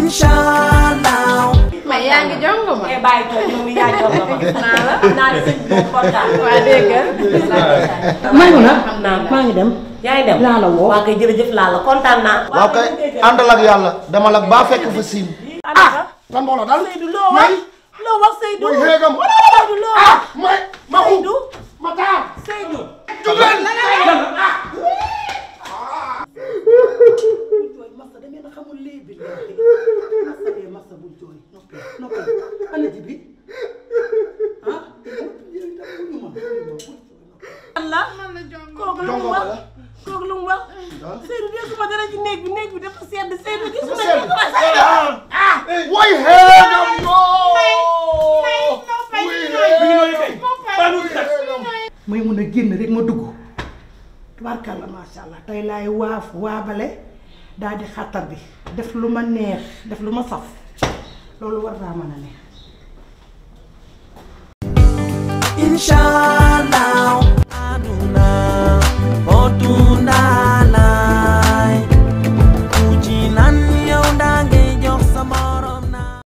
inshallah mais yaa ngi jongo ma. eh bàyyi toog yow mi yaa jox ma ma. naa la. naa ne sëñ bi kontaan. waa dégg nga. maa ngi na xam naa maa ngi dem yaa ngi dem laa la woo. waa kay jërëjëf laa la kontaan naa. waaw kay àndal ak yàlla demal ak baa fekk fa siin ah lan moo la dal Seydou loo wax loo wax Seydou. mooy xeegam Seydou loo wax. may ma Seydou ma taar Seydou. jugal jooy masa da ngeen a xamul léegi masa bee masa bul jooy noppi noppi ana ji bi ah yéen itam bu ñu mën bu ñu mën Allah man la jongo. kooku lu mu wax kooku lu mu wax Seydou gisuma dara ci néeg bi néeg bi dafa sedd Seydou gisuma sedd. gisuma Seydou. ah way xeegam yoo may mun a génn rek ma dugg tubaarkàlla macha allah tey laay waaf waabale daal di xàttar bi def lu ma neex def lu ma saf loolu war naa mën a neex inshallah